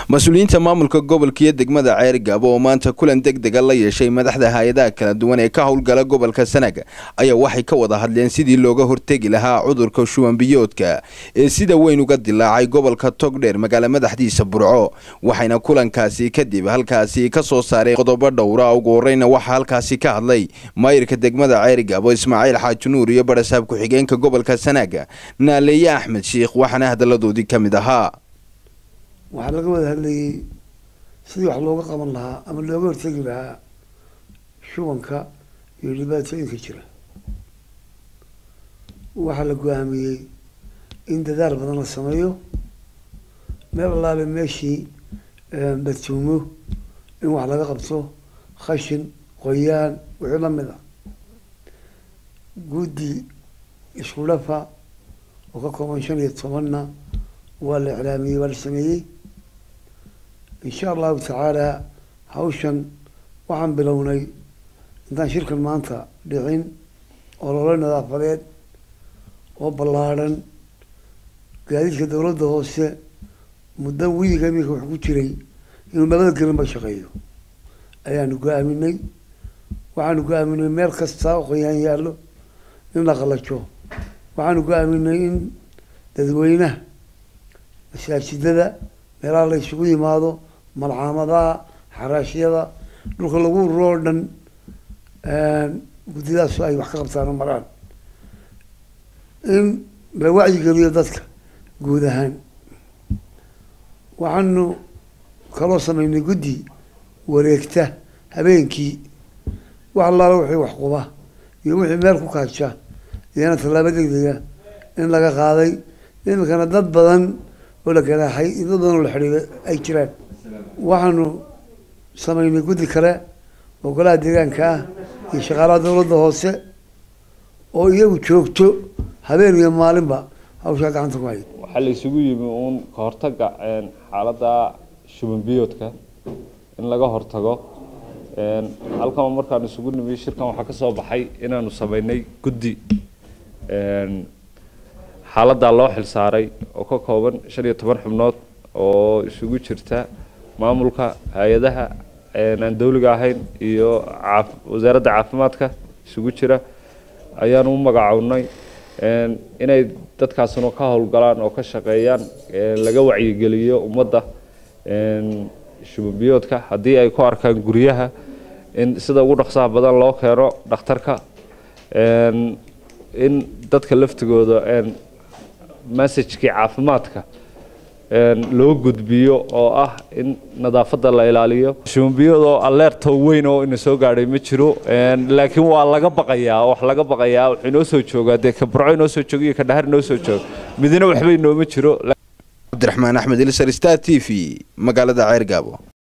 mas-uuliyiinta maamulka gobolka iyo degmada ceerigaabo oo maanta kulan deg dega la yeeshay madaxda hay-adaha kala duwan ee ka howlgala gobolka sanaag ayaa waxay ka wada hadleen sidii looga hortegi lahaa cudurka shuwanbiyoodka ee sida weyn uga dilaacay gobolka togdheer magaala madaxdiisa burco waxayna kulankaasi kadib halkaasi ka soo saareen qodobo dhowra ugu horeyna waxaa halkaasi ka hadlay maayirka degmada ceerigaabo ismaaciil xaaji nuur iyo barasaab ku-xigeenka gobolka sanaag naaleeye axmed shiikh waxaana hadaladoodii ka mid ahaa waxaa laga wada hadlayay sidii wax looga qaban lahaa ama looga hortegi lahaa shubanka iyo dhibaatooyinka jira waxaa la go-aamiyey in dadaal badan la sameeyo meel allaale meeshii batuumo in wax laga qabto khashin qoyaan wixii lamid ah guddi isku dhafa oo ka kooban shan iyo tobanna waa la iclaamiyey waa la sameeyey insha allahu tacaala hawshan waxaan bilownay intaan shirkan maanta dhicin olole nadaafadeed oo ballaadhan gaadiidka dowladda hoose muddo wiiga iminka wax ku jiray inuu nabada gelinba shaqeeyo ayaanu go-aaminay waxaanu go-aaminay meel kasta oo qoyaan yaallo in la qalajo waxaanu go-aaminay in dadweynaha masaajidada meelaha la isugu yimaado malcaamadaha xaraashyada dhulka lagu ururo oo dhan guddidaasu ay wax ka qabtaan maraan in la wacyigeliyo dadka guud ahaan waxaanu kaloo sameynay guddi wareegta habeenkii wax allaala wixii wax quba iyo wixii meel ku kaaja iyana tallaabo degdega in laga qaaday iminkana dad badan oo la ganaaxay iyo dad badan oo la xidhiiday ay jiraan waxaanu sameynay guddi kale oo golaha deegaanka ah iyo shaqaalaha dowladda hoose oo iyagu joogto habeen iyo maalinba hawshaa gacanta ku hay waxaa la isugu yimi uun ka hortaga xaaladda shuban biyoodka in laga hortago halkan markaan isugu nimi shirkan waxaa ka soo baxay inaanu sameynay guddi xaaladdaa loo xilsaaray oo ka kooban shan iyo toban xubnood oo isugu jirta maamulka hay-adaha aan dawliga ahayn iyo wasaaradda caafimaadka isugu jira ayaanu u magacownay inay dadkaasuna ka howlgalaan oo ka shaqeeyaan laga wacyigeliyo ummadda shubanbiyoodka haddii ay ku arkaan guryaha in sida ugu dhaqsaha badan loo keeno dhakhtarka in dadka laftigooda messajkii caafimaadka loo gudbiyo oo ah in nadaafadda la ilaaliyo shubanbiyoodoo aleerto weyn oo ina soo gaadhay ma jiro laakiin waa laga baqayaa wax laga baqayaa wuxuu inoo soo joogaa dee ka burco inoo soo jooga iyo ka dhahar inoo soo jooga midina waxba inooma jiro cabdiraxmaan axmed ilsar star t v magaalada ceergaabo